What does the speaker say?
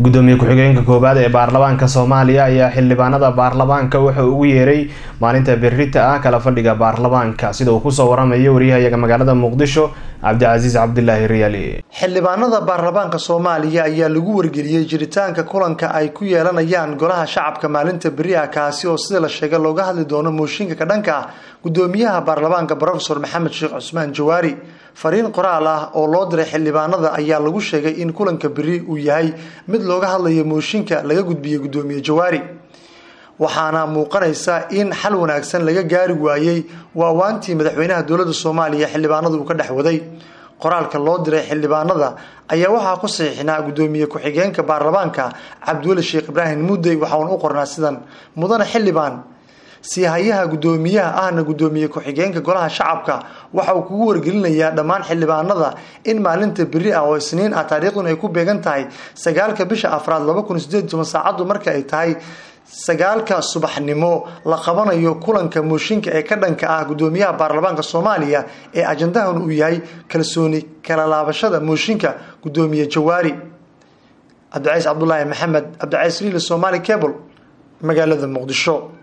gudoomiye ku-xigeenka koowaad ee baarlamaanka soomaaliya ayaa xildhibaanada baarlamaanka wuxuu ugu yeeray maalinta berita ah kala fadhiga baarlamaanka sida uu kusoo waramayo waryahayaga magaalada muqdisho cabdicasiis cabdilaahi riyaali xildhibaanada baarlamaanka soomaaliya ayaa lagu wargeliyey jiritaanka kulanka ay ku yeelanayaan golaha shacabka maalinta beri ah kaasi oo sida la sheegay looga hadli doono mooshinka ka dhanka ah gudoomiyaha baarlamaanka brofesor maxamed sheekh cusmaan jawaari fariin qoraal ah oo loo diray xildhibaanada ayaa lagu sheegay in kulanka beri uu yahay mid looga hadlayo mooshinka laga gudbiyey gudoomiye jawaari waxaana muuqanaysa in xal wanaagsan laga gaari waayey waawaantii madaxweynaha dowladda soomaaliya xildhibaanadu uu ka dhex waday qoraalka loo diray xildhibaanada ayaa waxaa ku saxiixnaa gudoomiye ku-xigeenka baarlamaanka cabdiweli sheekh ibraahim muddey waxauna u qornaa sidan mudane xildhibaan siihayaha gudoomiyaha ahna gudoomiye ku-xigeenka golaha shacabka waxa uu kugu wargelinayaa dhammaan xildhibaanada in maalinta beri ah oo isniin ah taariikhdun ay ku beegan tahay sagaalka bisha afraad laba kun sideed toban saacaddu marka ay tahay sagaalka subaxnimo la qabanayo kulanka mooshinka ee ka dhanka ah gudoomiyaha baarlamaanka soomaaliya ee ajandahan uu yahay kalsooni kala laabashada mooshinka gudoomiye jawaari cabdicays cabdulaahi maxamed cabdicays riili somaali cable magaalada muqdisho